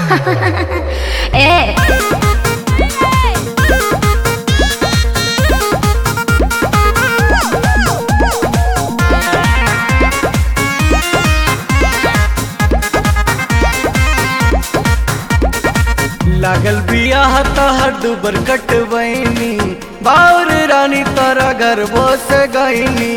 ए लागल बियाह तहर दुबर कटबैनी बाउर रानी तोरा घर बस गईनी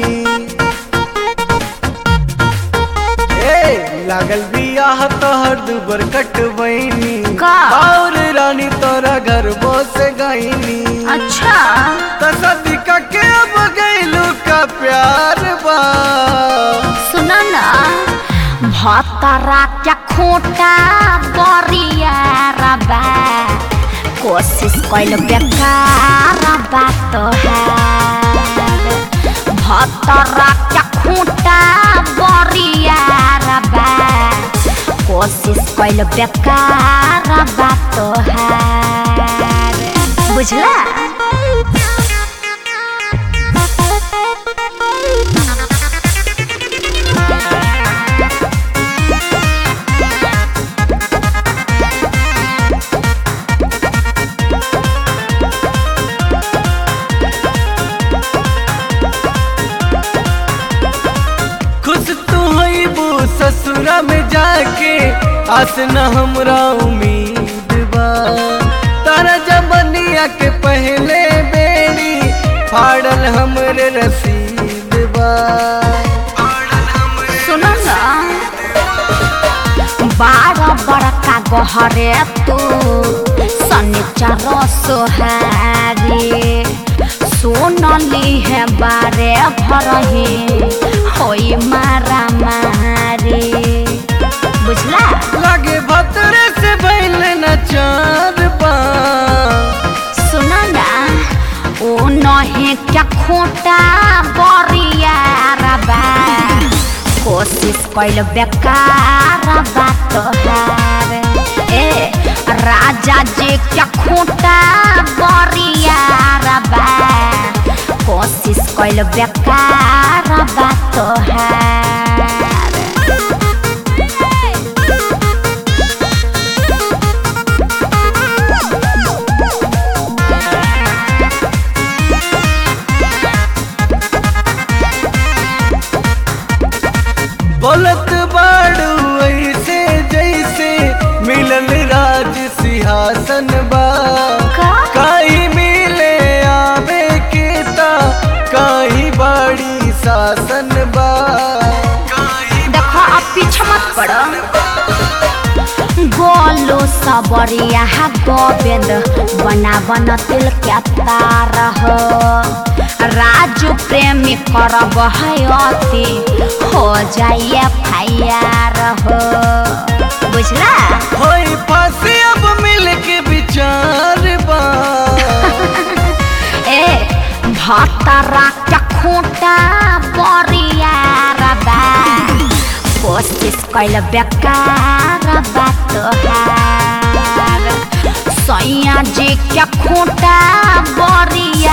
ए लागल बियाह तहर दुबर कटबैनी का? बाउर रानी तोरा घर बस गईनी अच्छा तसदी का के अब गईलू का प्यार बा सुना ना भतरा क्या खोटा बरिया रबा कोशिश कैल बेकार बात है भतरा क्या खोटा बरिया रबा कोशिश कैल बेकार बात है बुझला खुश तू हईबू ससुरा में जाके आस न हमरा उम्मीद बा तारा जबनिया के पहले बेड़ी फाड़ल हमरे रसीद बा सुनो ना बारह बड़का गहरे तू शनिचर सोहारी सोनली है बारे भरही होई मारा मारी बुझला लागे भतरे से भइल न चार बा सुना ना ओ नहे क्या खोटा बरिया रबा कोशिश कैल बेकार बात है ए राजा जी क्या खोटा बरिया रबा कोशिश कैल बेकार बात है बोलत बाड़ू ऐसे जैसे मिलल राज सिंहासन बा का? काई मिले आवे के ता काई बाड़ी शासन बा देखो अब पीछे मत पड़ो गोलो सबरिया गोविंद बना बन तिल के तार हो राजू प्रेमी करब है अति हो जाइए फायर हो बुझला होई फांसी अब मिल के विचार बा ए भतरा क्या खोटा बरिया रबा कोशिश कैल बेकार बात है सैया जी क्या खोटा बरिया